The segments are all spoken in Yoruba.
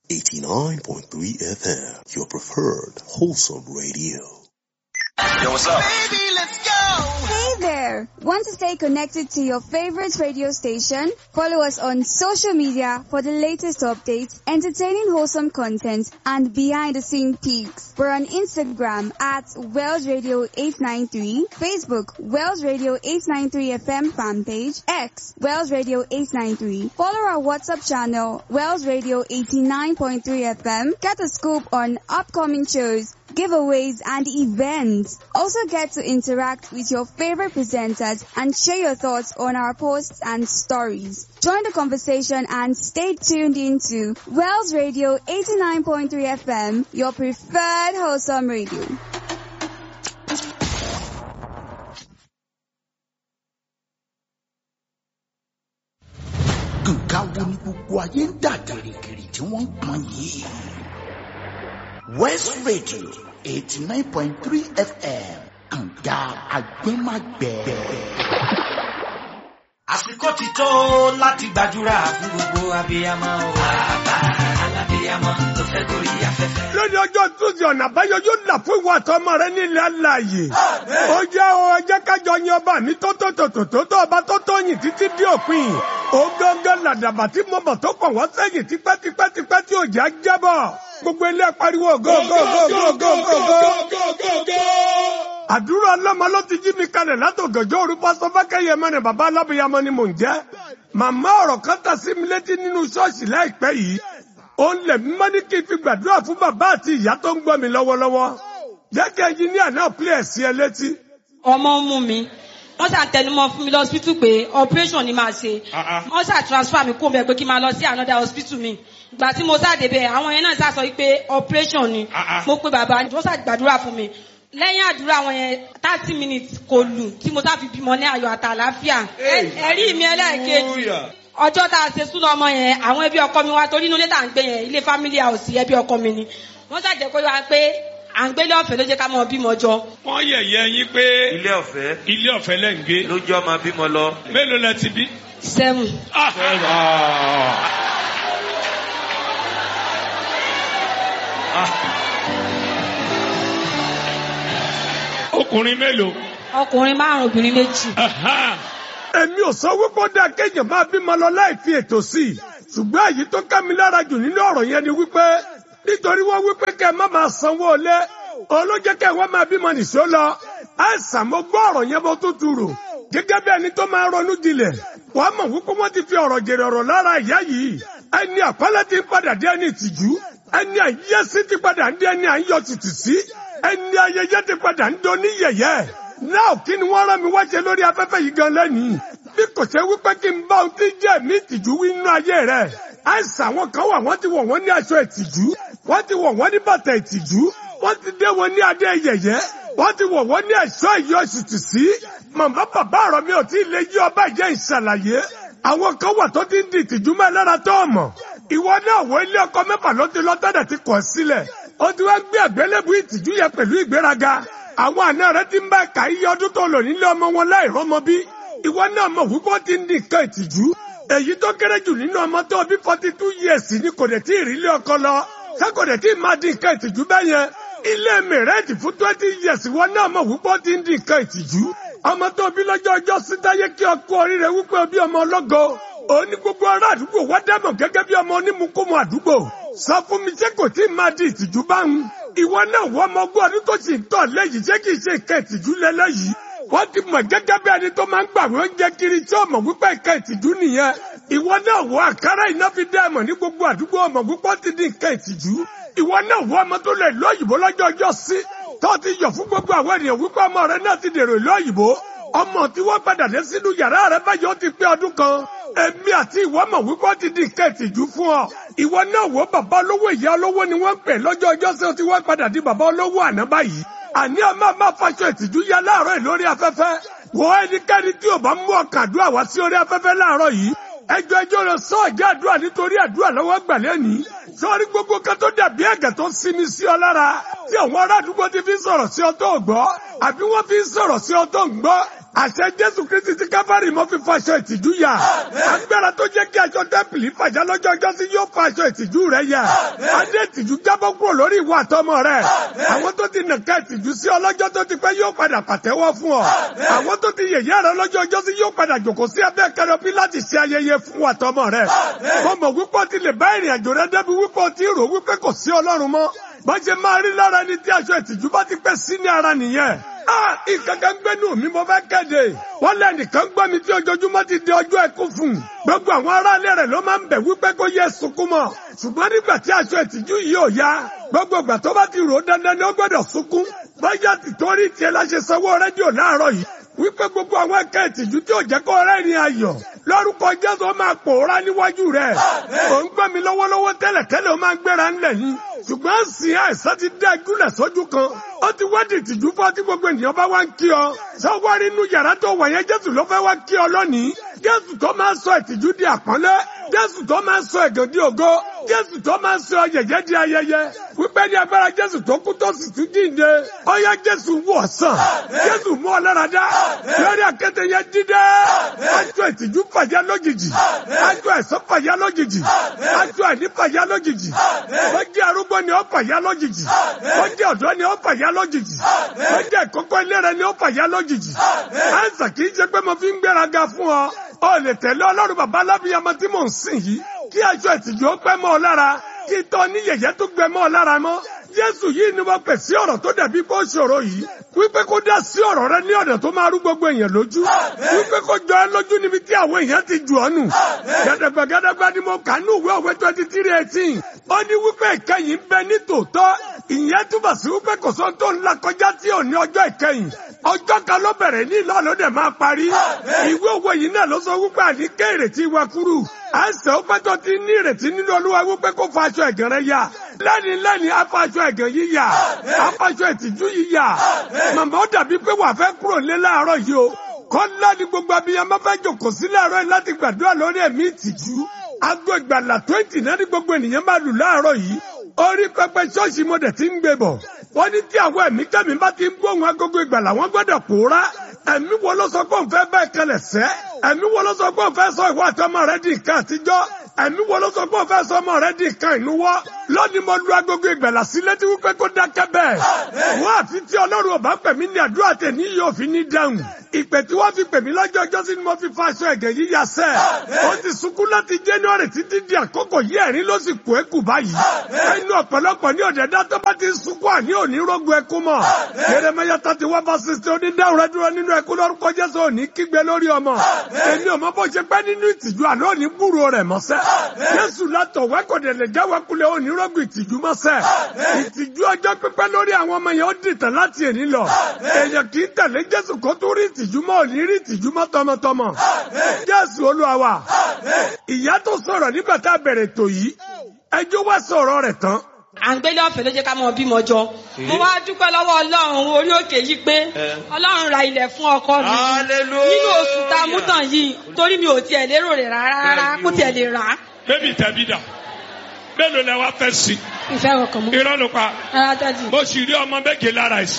89.3 FM, your preferred wholesome radio. Yo, what's up? Baby, let's go! Hey there! Want to stay connected to your favorite radio station? Follow us on social media for the latest updates, entertaining wholesome content, and behind the scene peaks. We're on Instagram at Wells Radio 893, Facebook Wells Radio 893 FM fan page, X Wells Radio 893. Follow our WhatsApp channel Wells Radio 89.3 FM. Get a scoop on upcoming shows, giveaways, and events. Also get to interact with your favorite presenters and share your thoughts on our posts and stories. Join the conversation and stay tuned into Wells Radio 89.3 FM, your preferred wholesome radio. Nǹkan wo ni gbogbo ayé ń dà gìrìgìrì tí wọ́n ń pọn yìí? West Radio eighty nine point three FM kànga agbẹ́màgbẹ́. àsìkò ti tó láti gbàdúrà fún gbogbo abiyamọ o. bàbá alábiyamọ tó fẹ́ gorí afẹ́fẹ́. lórí ọjọ́ tuesday ọ̀nà àbáyọ yóò là fún ìwà àtọmọ rẹ nílẹ̀ alààyè. ó jẹ́ o ẹjẹ́ kájọ yin ọba mi tó tó tó tó tó tó ọba tó tó yìn títí dé òpin. ó gángan làdàbà tí mo bọ̀ tó kàn wọ́n sẹ́yìn tipẹ́tipẹ́tipẹ́ tí òjá jábọ̀. gbogbo ilé pariwo go go go go go go go. àdúrà ọlọ́mọ ló ti jí mi kalẹ̀ látògànjọ́ òru pásọ fákẹ́yẹ mẹ́rin bàbá alábìyamọ ni mò ń jẹ́. màmá ọ̀rọ̀ kan tà sí mi létí nínú ṣọ́ọ̀ṣì láìpẹ́ yìí ó ń lẹ̀ mímọ́ ní kí n fi gbàdúrà fún bàbá àti ìyá tó ń gbọ́ mi lọ́wọ́lọ́wọ́. jẹ́ kí ẹnjiníà náà pílẹ̀ sí ẹ létí. ọmọ ń mú mi wọ́n ṣà tẹnumọ́ fún mi lọ hospital pé operation ni màá ṣe wọ́n ṣà transfer mi kó bẹ̀ pé kí n máa lọ sí another hospital mi ìgbà tí mo sáde bẹ̀ àwọn yẹn náà ṣà sọ pé operation ni mo pe bàbá wọ́n ṣà gbàdúrà fún mi lẹ́yìn àdúrà wọn yẹn thirty minutes kò lù tí mo sáfi bímọ ní ayọ̀ àtàlàáfíà ẹ̀rí mi ẹlẹ́ẹ̀kejì ọjọ́ tá a ṣe súnà ọmọ yẹn àwọn ẹbí ọkọ mi wá torí inú ilé tá à ń gbé yẹn ilé family house ẹbí ọkọ mi ni wọ́n ṣàjẹ́ kó wá pé à ń gbélé ọ̀fẹ́ ló jẹ́ ká mọ bímọ jọ. wọ́n yẹ̀yẹ́ yín pé ilé ọ̀fẹ́ ilé ọ̀fẹ́ lẹ́ ń gbé lójú ọmọ bímọ lọ. mélòó lẹ ti bí. seven. ọkùnrin mélòó. ọkùnrin márùn obìnrin méjì. èmi ò sọ wípé ó dáa kéèyàn máa bímọ lọ láì fi ètò sí i ṣùgbọ́n èyí tó ká mi lára jù nínú ọ̀rọ̀ yẹn ni wípé nítorí wọ́n wípé kẹ́ ẹ má máa sanwó ilé olójẹ́ kẹ́ ẹ wá máa bímọ nìṣó lọ àìsàn mo gbọ́ ọ̀rọ̀ yẹn bó tún tu rò gẹ́gẹ́ bí ẹni tó máa ronú jinlẹ̀ wàá mọ̀ wípé wọ́n ti fi ọ̀rọ̀ jèrè ọ̀rọ̀ lára ìyá yìí ẹni àpẹẹlẹ ti ń padà dé ẹni ìtìjú ẹni àyẹ́sí ti padà ń dé ẹni àyọ̀ tìtì sí ẹni ayẹyẹ ti padà ń do ní yẹ̀yẹ́ náà kí ni wọ́n rán mi wá ṣe lórí afẹ́fẹ́ yìí gan lẹ́nìí bí kò ṣe wípé kí n bá ohun tí jẹ́ mi ìtìjú wí nínú ayé rẹ̀ àìsàn àwọn kan wà wọ́n ti wọ̀ wọ́n ní aṣọ ìtìjú wọ́n ti wọ̀ wọ́n ní bàtà ìtìjú wọ́n ti dé wọn ní adé yẹ̀yẹ́ wọ́n ti wọ̀ wọ́n ní ẹ̀ṣọ́ ìyọ̀sùtì sí màmá bàbá ọ̀rọ̀ mi ò tí ì lè yí ọba ìjẹ́ ìṣàlàyé àwọn kan wà tó ti ń di ìtìjú mẹ́ lára tó ọmọ ìwọ náà wọ ilé ọkọ mẹ́fà ló ti lọ tẹ́lẹ̀ ti kọ̀ sílẹ̀ ó ti wá gbé àgbélébù ìtìjú yẹn pẹ̀lú ìgbéraga àwọn àna rẹ ti ń bá ẹ̀ka iye ọdún tó lò nílé ọmọ wọn láì rọ́mọ bí ìwọ náà mọ̀ wípé ó ti ń di nǹkan ìtìjú èyí tó kéré jù nínú ọmọ tó bí forty two years ni kò dẹ̀ tí ì rí ilé ọkọ lọ ṣé kò dẹ̀ tí ì máa di nǹkan ìtìjú bẹ́ẹ̀ yẹn ilé mẹ̀rẹ́ẹ̀dì fún twenty years ìwọ náà mọ̀ wípé ó ti ń di nǹkan ìtìjú ọmọ tó bí lọ́jọ́ ọjọ́ sí táyé kí ọkọ oríire wípé ó bí ọmọ ọlọ́gọ òun ní gbogbo ará àdúgbò wá dámọ̀ gẹ́gẹ́ bí ọmọ onímukúmu àdúgbò sọ fún mi ṣé kò tí ì máa di ìtìjú báwọn ìwọ náà wọ ọmọ ogún ọdún tó sì ń tọ̀ lẹ́yìn ṣé kìí ṣe nǹkan ìtìjú lẹ́lẹ́yìí wọ́n ti mọ̀ gẹ́gẹ́ bí ẹni tó máa ń gbàwé oúnjẹ kiri tí ọmọ wípé nǹkan ìtìjú nìyẹn ìwọ náà wọ àkàrà iná fi dá ẹ̀mọ̀ ní gbogbo àdúgbò ọmọ wípé ó ti di nǹkan ìtìjú ìwọ náà wọ ọmọ tó lè lọ òyìnbó lọ́jọ́ ọjọ́ sí tó ti yọ̀ fún gbogbo àwọn ènìyàn wípé ọmọ rẹ náà ti dèrò ìlú òyìnbó ọmọ tí wọ́n padà dé sínú yàrá rẹ báyìí ó ti pé ọdún kan èmi àti ìwọ mọ̀ wípé ó ti di nǹkan ìtìjú fún ọ ìwọ náà wọ bàbá olówó ìyá olówó ni wọ́n ń pè lọ́jọ́ ọjọ́ sí ó ti wọ́n padà di bàbá olówó àná báyìí àní ọmọ máa faṣọ ìtìjú ya láàárọ̀ yìí lórí afẹ́fẹ́ wọ ẹnikẹ́ni tí ò bá mú ọkàn àdúrà wá sí orí afẹ́fẹ́ láàárọ̀ yìí ẹjọ́ ẹjọ́ rẹ sọ ọ̀jẹ́ àdúrà nítorí àdúrà lọ́wọ́ gbàlẹ́ ní sọ́ọ́rí gbogbo kan tó dàbí ẹ̀gẹ̀ tó sinmi sí ọ lára tí àwọn ará àdúgbò ti fi sọ̀rọ̀ sí ọ tó gbọ́ àbí wọ́n fi sọ̀rọ̀ sí ọ tó ń gbọ́ àṣẹ jésù kristi ti káfárì mọ́ fi faṣọ ìtìjú yà agbára tó jẹ́ kí aṣọ tẹ́pìlì fàjà lọ́jọ́ ọjọ́ sí yóò fa aṣọ ìtìjú rẹ̀ yà adé ìtìjú jábọ́ kúrò lórí ìwà àtọmọ rẹ̀ àwọn tó ti nàka ìtìjú sí ọlọ́jọ́ tó ti pẹ́ yóò padà pàtẹ́wọ́ fún ọ àwọn tó ti yẹ̀yẹ́ rẹ lọ́jọ́ ọjọ́ sí yóò padà jòkó sí abẹ́ kẹrọbí láti ṣe ayẹyẹ fún àtọmọ rẹ̀ mo mọ̀ wípé o ti lè bá ìrìn àjò rẹ débi wípé o ti rò wípé kò sí ọlọ́run mọ́ bó ṣe máa rí lára ẹni tí aṣọ ìtìjú bá ti pẹ́ sí ní ara nìyẹn ah ìkankan gbẹ́nu mi mo fẹ́ kéde wọ́n lé nìkan gbọ́ mi tí ojoojúmọ́ ti di ọjọ́ ẹkú fún un gbogbo àwọn aráalé rẹ̀ ló máa ń bẹ̀ wípé kó yẹ sunkún mọ́ ṣùgbọ́n nígbà tí aṣọ ìtìjú yìí ò yá gbogbo ìgbà tó bá ti rò ó dandan ni ó gbọ́dọ̀ sunkún báyà ti torí tiẹ̀ la ṣe sanwó rédíò láàárọ̀ yìí wípé gbogbo àwọn ẹ̀ka ìtìjú tí ò jẹ́ kó rẹ́rìn ayọ̀ lórúkọ jésù ó máa pòórá níwájú rẹ̀ ò ń gbọ́ mi lọ́wọ́lọ́wọ́ tẹ́lẹ̀tẹ́lẹ̀ ó máa ń gbéra ńlẹ̀ yìí ṣùgbọ́n sìn àìsàn ti dá ìgúnlẹ̀ sójú kan ó ti wá di ìtìjú fún ọtí gbogbo ènìyàn bá wá ń kí ọ sọ́wọ́ inú yàrá tó wà yẹn jésù ló fẹ́ wá kí ọ lónìí jésù tó máa ń sọ ìtìjú di àpọ́nlé jésù tó máa ń sọ ẹ̀gàn di ògo jésù tó máa ń sọ yẹ̀yẹ́ di ayẹyẹ wípé ní agbára jésù tó kú tó sì tún jíǹde ó yá jésù wọ̀ sàn jésù mú ọ lára dá lórí àkété yẹn dídé aṣọ ìtìjú fàyà lójijì aṣọ ẹ̀sán fàyà lójijì aṣọ àìní fàyà lójijì ó jẹ́ arúgbó ni ó fàyà lójijì ó jẹ́ ọ̀dọ́ ni ó fàyà lójijì ó jẹ́ ìkókó ilé rẹ ni ó fàyà lójijì àìsàn kì í ṣe pé mo fi ń gbéraga fún ọ ó lè tẹ̀lé ọlọ́run bàbá alábíyamọ tí mò ń sìn yìí kí aṣọ ìtìjú ó pẹ́ mọ́ ọ lára kí tọ́ ní yẹ̀yẹ́ tó gbẹ mọ́ ọ lára mọ́ Jésù yìí ni wọ́n pè sí ọ̀rọ̀ tó dàbí kó ṣòro yìí wípé kó dá sí ọ̀rọ̀ rẹ ní ọ̀nà tó máa rú gbogbo èèyàn lójú wípé kó jọ ẹ lójú níbi tí àwọn èèyàn ti jù ọ́ nù gàdàgbà gàdàgbà ni mo kà ní ìwé òwe twenty three eighteen ó ní wípé ìkẹyìn ń bẹ ní tòótọ́ ìyẹn túbọ̀ sí wípé kò sóhun tó ń la kọjá tí ò ní ọjọ́ ìkẹyìn ọjọ́ kan ló bẹ̀rẹ̀ ní ìlú àlọ́ dẹ̀ máa parí ìwé òwe yìí náà ló sọ wípé àníkẹ́ ìrètí wa kúrú àìsàn ó pẹ́ tó ti ní ìrètí nínú olúwa wípé kó fa aṣọ ẹ̀gàn rẹ yá lẹ́ni lẹ́ni afaṣọ ẹ̀gàn yìí yá afaṣọ ìtìjú yìí yá màmá ó dàbí pé wà fẹ́ kúrò lé láàárọ̀ yìí o kọ́lá ni gbogbo abiyamọ fẹ́ jòkó sí láàárọ̀ yìí láti gbàdúrà lórí ẹ̀mí ìtìjú aago ìgbàlà twenty náà ní gbogbo ènìyàn máa lù láàárọ̀ yìí orí pẹpẹ ṣọ́ọ̀ṣì mo dẹ̀ ti ń gbé bọ̀ wọ́n ní tí àwọn ẹ̀mí kẹ́mi bá ti ń gbóhùn agogo ìgbàlà wọ́n gbọ́dọ̀ pòórá ẹ̀mí wo ló sọ pé òun fẹ́ bẹ́ẹ̀ kẹlẹ̀ sẹ́ ẹ̀mí wo ló sọ pé òun fẹ́ sọ ìwọ àtọmọ rẹ di nǹkan àtijọ́ ẹ̀mí wo ló sọ pé òun fẹ́ sọ ọmọ rẹ di nǹkan ìnuwọ́ lónìí mo lu agogo ìgbàlà sí létí wípé kó dákẹ́ bẹ́ẹ̀ wọ́n àfi tí ọlọ́run ọba pè mí ní àdúrà tẹ̀ ní yóò fi ní dáhùn ìpè tí wọ́n fi pè mí lọ́jọ́ ọjọ́ sí ni mo fi fa aṣọ ẹ̀gẹ̀ yíya sẹ́ ó ti sunkún láti January títí di àkókò yí ẹ̀rín ló sì kú ẹ̀kú báyìí ẹnu ọ̀pọ̀lọpọ̀ ní ọ̀dẹ̀dá tó bá ti sunkún àní òní rógun ẹkún mọ́ Jeremiah thirty one verse sixty ó ní dáhùn rẹ dúró nínú ẹkún lórúkọ Jésù òní kígbe lórí ọmọ èmi ò mọ bó ṣe pẹ́ nínú ìtìjú àná òní gbúrò rẹ̀ mọ́sẹ́ Jésù látọ̀ wẹ́kọ̀dẹ̀ lè jáwé kulẹ̀ òní rógun ìtìjú mọ́sẹ́ ìtìjú ọjọ́ pípẹ́ lórí àwọn ọmọ yẹn ó dìtàn láti èní lọ èèyàn kì í tẹ̀lé Jésù kó tó rí ìtìjú mọ́ òní rí ìtìjú mọ́ tọmọtọmọ Jésù Olúwa wa ìyá tó sọ̀rọ̀ nígbà tá a bẹ̀rẹ̀ tò yìí ẹjọ́ wá sọ̀rọ̀ rẹ̀ tán à ń gbélé ọ̀fẹ́ ló jẹ́ ká mọ bímọ jọ mo wá dúpẹ́ lọ́wọ́ ọlọ́run orí òkè yìí pé ọlọ́run ra ilẹ̀ fún ọkọ mi Hallelujah. nínú oṣù tá a mú tàn yìí torí mi ò tiẹ̀ lérò rẹ̀ rárá rárá kó tiẹ̀ lè rà á bébì tẹ̀bí dà mélòó lẹ wá fẹ́ sí ìfẹ́ ọkàn mọ́ irọ́ ló pa rárá dájú. mo sì rí ọmọ méje lára ẹ̀sìn.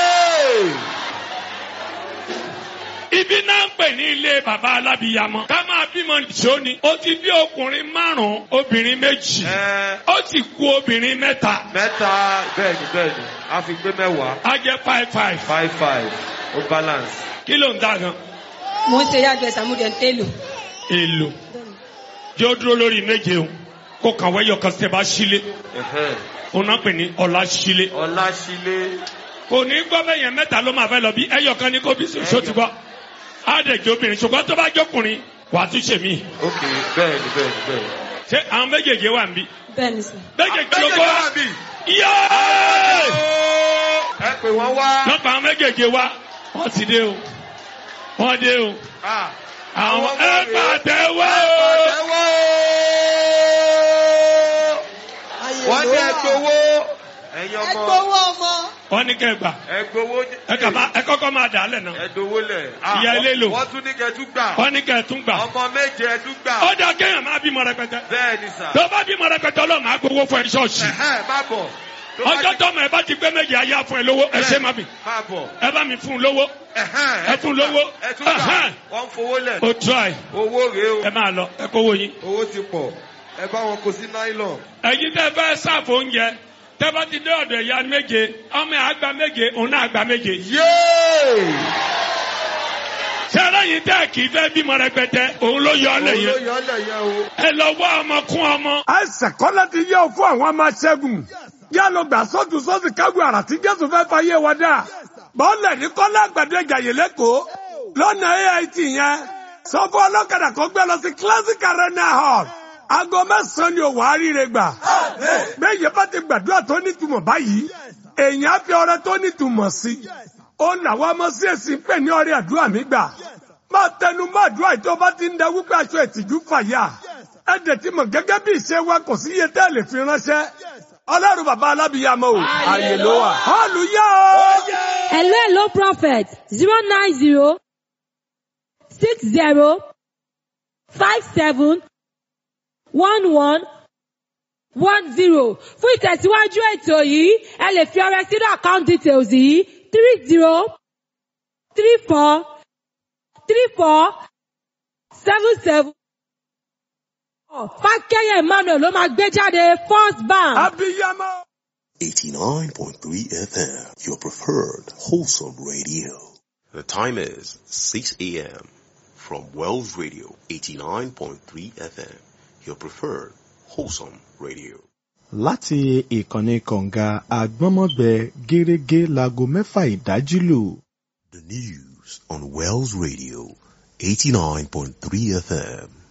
ibi náà ń pè ní ilé bàbá alábìyamọ ká máa bímọ nìṣó ni ó ti bí ọkùnrin márùn-ún obìnrin méjì Ẹ, ó ti kú obìnrin mẹ́ta mẹ́ta bẹ́ẹ̀ni bẹ́ẹ̀ni a fi gbé mẹ́wàá á jẹ́ five five five five ó balance. kí ló ń dá gan mo ń ṣe yàgbẹ́ sàmúdẹ̀ ń télò. èlò jẹ́ ó dúró lórí méje o kó kàn wẹ́yọ̀ kan tẹ́ bá sílé Ẹ̀hẹ́n. òun náà pè ní ọ̀la sílé Ọláṣílé kò ní gbọ́ bẹ́ẹ̀ yẹn mẹ́ta ló máa fẹ́ lọ bí ẹyọ kan ní kó bí so ti gbọ́ á dẹ̀ jẹ́ obìnrin ṣùgbọ́n tó bá jọkùnrin wà á tún ṣe mí ok bẹ́ẹ̀ni bẹ́ẹ̀ni bẹ́ẹ̀ni. ṣé àwọn méjèèjì wà níbí bẹ́ẹ̀ ni sà. méjèèjì ló kọ́ wa bí. yéé ẹ pè wọ́n wá. lọ́pọ̀ àwọn méjèèjì wa wọ́n ti dé o wọ́n dé o Ah, àwọn ọmọ ẹ rèé. pàtẹ́wọ́ Pàtẹ́wọ́. wọ́n ní ẹgbowó. ẹ̀yin ọmọ wọ́n ní kẹgbà ẹgbowó. ẹ kà má ẹ kọ́kọ́ máa dà á lẹ̀ náà ẹdowó lẹ̀. Ìyá ilé lò. wọ́n tún ní kẹtù gbà. wọ́n ní kẹtún gbà ọmọ méje ẹtù gbà. ó dá kéèyàn máa bímọ rẹpẹtẹ bẹ́ẹ̀ni sà. tó bá bímọ rẹpẹtẹ ọlọ́run máa gbowó fún ẹ ní ṣọ́ọ̀ṣì Ẹ̀hẹ́n, má bọ̀. Tó bá ọjọ́ ti- tọ́mọ ẹ bá ti gbé méje ayé fún ẹ lówó ẹ ṣe má mi máa bọ̀. ẹ bá mi fún un lówó Ẹ̀hẹ́n, ẹ fún lówó. ẹ tún gbà Ẹ̀hẹ́n. wọ́n ń fowó lẹ̀. o try owó rèé o ẹ máa lọ ẹ kówó yín. owó ti pọ̀ ẹ bá wọn kó sí nylon. ẹ̀yin tẹ́ fẹ́ sáàfù oúnjẹ tẹ́ bá ti dé ọ̀dọ̀ ìyá méje ọmọ ẹ̀ àgbà méje òun náà àgbà méje. yéé ṣé aláyin tẹ́ kì í fẹ́ bímọ rẹpẹtẹ òun ló yọ ọ́ lẹ̀ yẹn. olóyè ọlẹ̀ yẹn o. ẹ lọ wá ọmọ kún ọmọ. àìsàn kọ́lá ti yẹ ọ fún àwọn ọmọ aṣẹ́gun yá lọ gbà sọ́tún sọ́sì kágun àrà tí jésù fẹ́ fà yé wa dà bọ́ọ̀lẹ̀ ní kọ́lá àgbàdo ìjàyè lẹ́kọ̀ọ́ lọ́nà ait yẹn sọ fún ọlọ́kadà kó gbé lọ sí classic arena hall aago mẹ́sàn-án ni òwò àríire gbà bẹ́ẹ̀ bá ti gbàdúrà tó nítumọ̀ báyìí èèyàn á fi ọrẹ tó nítumọ̀ sí ó làwọn ọmọ sí èsì ń pè ní ọrẹ àdúrà mi gbà máa tẹnu mọ́ àdúrà yìí tó bá ti ń da wípé aṣọ ìtìjú fàyà ẹ dẹ̀ ti mọ̀ gẹ́gẹ́ bí ìṣe wa kò sí iye tẹ́ lè fi ránṣẹ́ ọlọ́run bàbá alábìyàmọ́ o ààyè ló wà hallelujah o. Hello, hello, prophet. Zero nine zero six zero five seven one one one zero. Fún ìtẹ̀síwájú ètò yìí, ẹ lè fi ọrẹ sínú account details yìí three zero three four three four seven seven. Fákẹ́yẹ̀ Emmanuel ló máa gbé jáde First Bank. abiyamọ. 89.3 FM, your preferred wholesome radio. The time is 6 a.m. from Wells Radio, 89.3 FM, your preferred wholesome radio. láti ìkànnì kọ̀ǹga àgbọ́nmọ́gbẹ gẹ́rẹ́gẹ́ láago mẹ́fà ìdájí lù. The news on Wells Radio, 89.3 FM.